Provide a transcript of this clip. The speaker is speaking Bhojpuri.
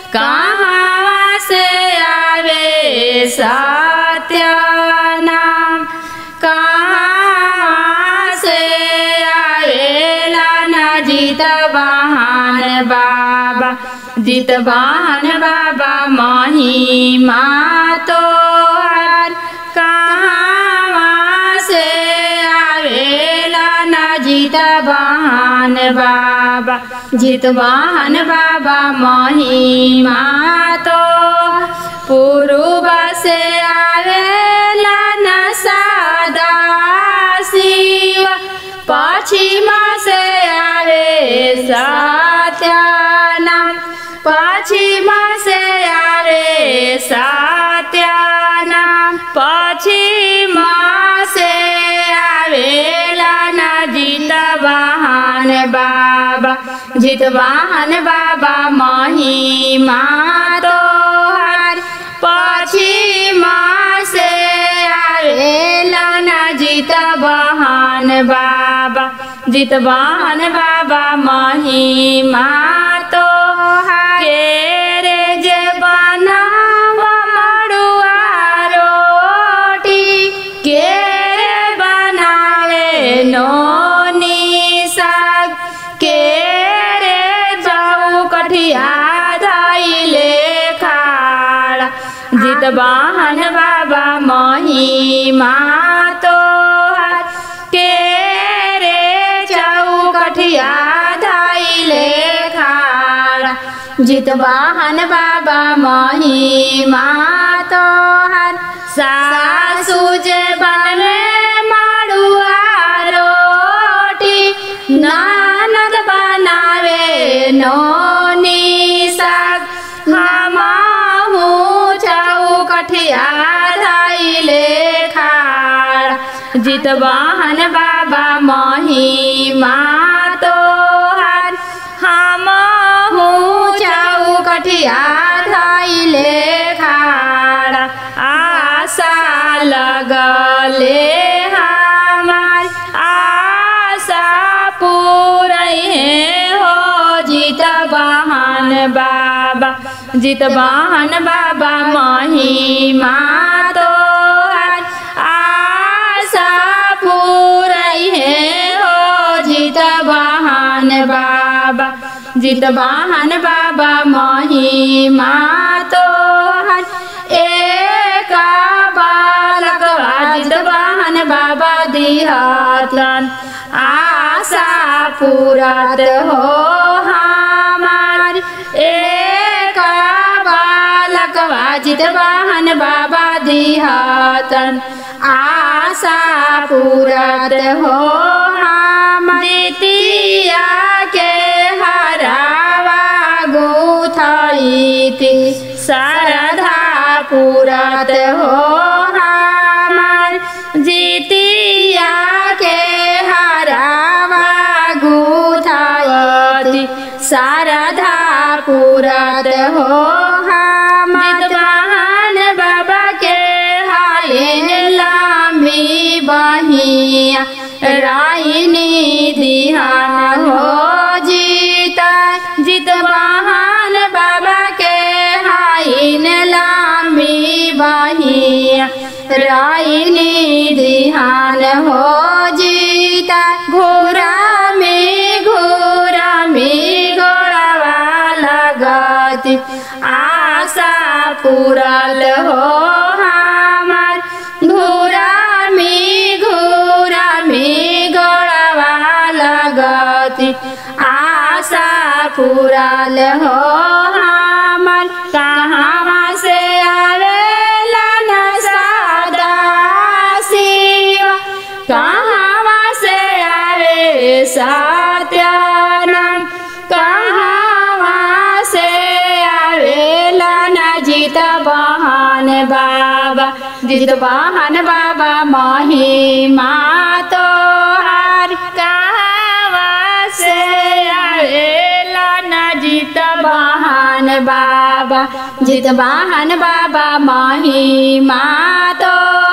कहाँ से आवे सत्य नाम कहाँ से आवेला न जीत बहान बाबा जीत बहान बाबा महिमा तो हर कहाँ से आवेला न जीत बहान बाबा जीत बहान बाबा महिमा तो पूर्व से आवेला न सदा शिव पश्चिम से आवे सत्यानाम पश्चिम से आवे सत्यानाम पश्चिम से आवेला न जीत वाहन बाबा जीत वाहन बाबा महिमा तो हर पश्चिम से आवेला न जीत वाहन बाबा जीत वाहन बाबा महिमा तो के रे जे बनाव मड़ुआ रोटी के रे बनावे नोनी साग के रे जाऊ कठिया धैले खाड़ा जीत वाहन बाबा महिमा तो के रे जाऊ कठिया धैले खाड़ा जीत वाहन बाबा महिमा तो हर सासु जे बने माड़ुआ रोटी नानद बनावे नोनी साग हमाहू चाऊ कठिया धैले खाड़ जीत वाहन बाबा महिमा तो हर हमहू चाऊ कठिया धैले खाड़ आशा लगले हमार आशा पूरे हो जीत वाहन बाबा जीत वाहन बाबा महिमा तो हर आशा पूरे हो जीत वाहन बाबा जीत वाहन बाबा महिमा तो हर एक बालक जीत वाहन बाबा दिहतन आशा पूरत हो हमार एक बालक जित वाहन बाबा दिहतन आशा पूरत हो हम द्वितीया के हरावा गुथैती सरधा पूरत हो हमार जितिया के हरावा गुथैती सरधा पूरत हो हम वाहन बाबा के हाइन लामी बहिया राइनी दिहान हो जीता जीत वाहन बाबा के हाइन लामी बहिया राइनी दिहान हो जीता घोरा में घोरा में घोड़ावा लगती आशा पूरल हो हमार घोरा में घोरा में घोड़ावा लगती आशा पूरल हो हमार कहाँ से आवेला न सदा शिव कहाँ से आवे सत्यानंद कहाँ से आवेला न जीत बहन बाबा जीत बहन बाबा महिमा तो हार कहाँ से आवेला न जीत बहन बाबा जीत बहन बाबा महिमा तो